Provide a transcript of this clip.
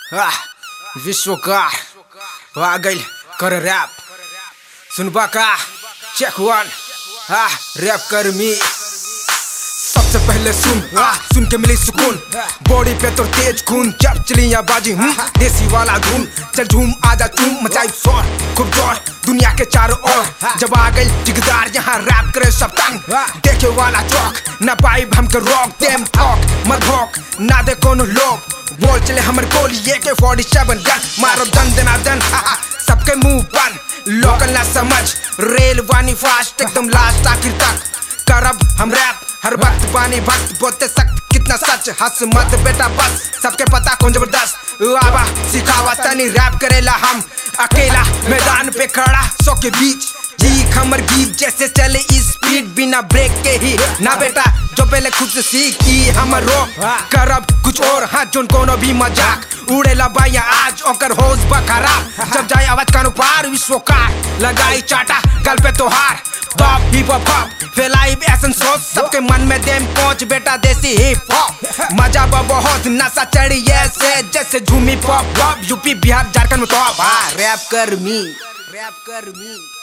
आह, विश्व का आ गइल कर रैप सुनबा का चेक वन आ रैप कर मी सबसे पहले सुन आ, सुन के मिली सुकून बॉडी पे तो तेज खून जब चली बाजी हूँ देसी वाला धूम चल झूम आजा चूम मचाई शोर खूब जोर दुनिया के चारों ओर जब आ गई जिगदार यहाँ रैप करे सब तंग देखे वाला चौक ना पाई हम के रोक देम ठोक मत भोक ना दे कोनो लोग बोल चले हमर गोली ये के 47 गन मारो दन दना दन हा, हा, सबके मुंह बंद लोकल ना समझ रेल वानी फास्ट एकदम लास्ट आखिर तक करब हम रैप हर वक्त पानी भक्त बोलते सख्त कितना सच हंस मत बेटा बस सबके पता कौन जबरदस्त आवा सिखावा तनी रैप करेला हम अकेला मैदान पे खड़ा सौ के बीच जी खमर गीत जैसे चले स्पीड बिना ब्रेक के ही ना बेटा जो पहले खुद से सीखी हमर रो करब कुछ और हाँ जोन कोनो भी मजाक उड़ेला बाया आज ओकर होश बखरा जब जाए आवाज कानू पार विश्व का लगाई चाटा गल पे तोहार टॉप हिप हॉप फैलाई एसन सोच सबके मन में देम पहुंच बेटा देसी हिप हॉप मजा बा बहुत नशा चढ़ी ऐसे जैसे झूमी pop pop UP Bihar Jharkhand में टॉप हाँ रैप कर मी रैप कर मी